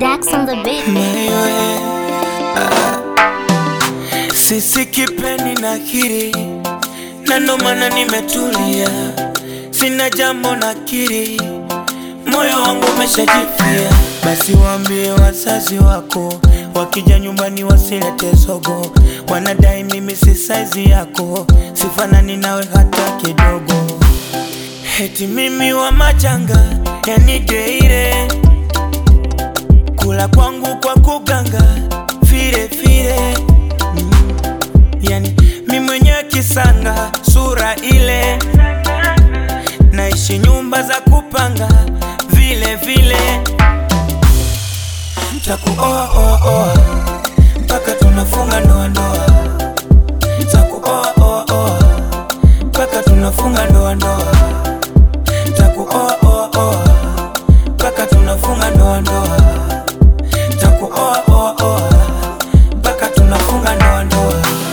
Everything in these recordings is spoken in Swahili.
Dax on the beat. Maiwe, ah. Sisi kipendi na kiri na ndo maana nimetulia, sina jambo na kiri, moyo wangu umeshajifia. Basi waambie wazazi wako, wakija nyumbani wasilete zogo, wanadai mimi si saizi yako, sifanani nawe hata kidogo. Eti mimi wa majanga, yani deire kula kwangu kwa kuganga fire fire mm. Yani mi mwenyewe kisanga sura ile, naishi nyumba za kupanga vile vile, takuoa oa oa mpaka tunafunga ndoa ndoa, takuoa oa oa mpaka tunafunga ndoa ndoa, takuoa oa oa mpaka tunafunga ndoa ndoa takuoa oa oa mpaka tunafunga ndoa ndoa.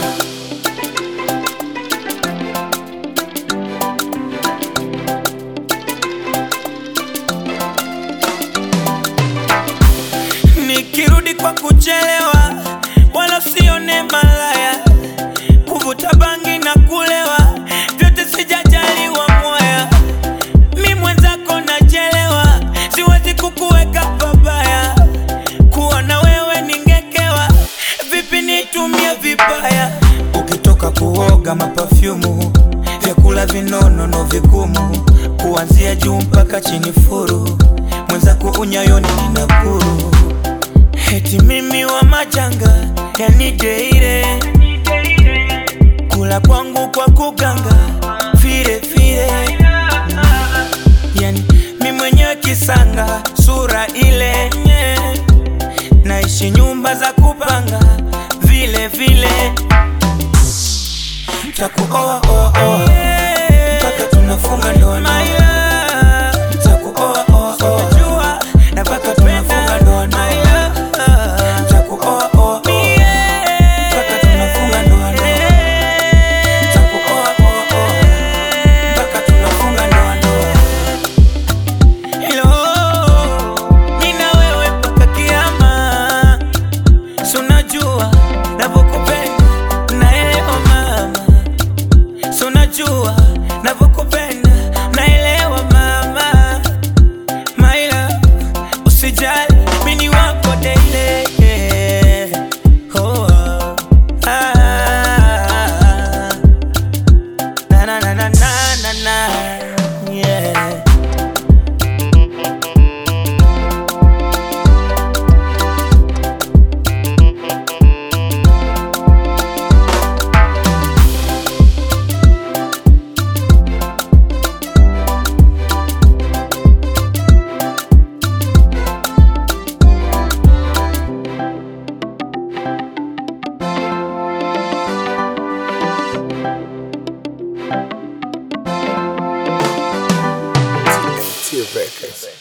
Nikirudi kwa kuchelewa, wala sione malaya, kuvuta bangi na kulewa, vyote sijajaliwa moya. Mi mwenzako nachelewa, siwezi kukuweka pabaya, kuwa na wewe ningekewa, vipi nitumie vibaya? Ukitoka kuoga mapafyumu, vyakula vinono vigumu, kuanzia juu mpaka chini furu, mwenzako unyayoni ninakuru Eti mimi wa majanga, yani deire kula kwangu kwa kuganga fire fire yani mi mwenyewe kisanga sura ile nye. naishi nyumba za kupanga vile vile takuoa oa oa mpaka tunafunga ndoa ndoa takuoa oa oa na mpaka tunafunga ndoa ndoa takuoa oa oa mpaka tunafunga ndoa ndoa takuoa oa oa mpaka tunafunga ndoa ndoa Hello, mimi na wewe mpaka kiama. Si unajua navyokupenda, naelewa mama. Si unajua navyokupenda, naelewa mama. My love, usijali, mimi ni wako daily. Oh, oh. Ah. Na, na, na, na, na, na, na. Yeah. T Records.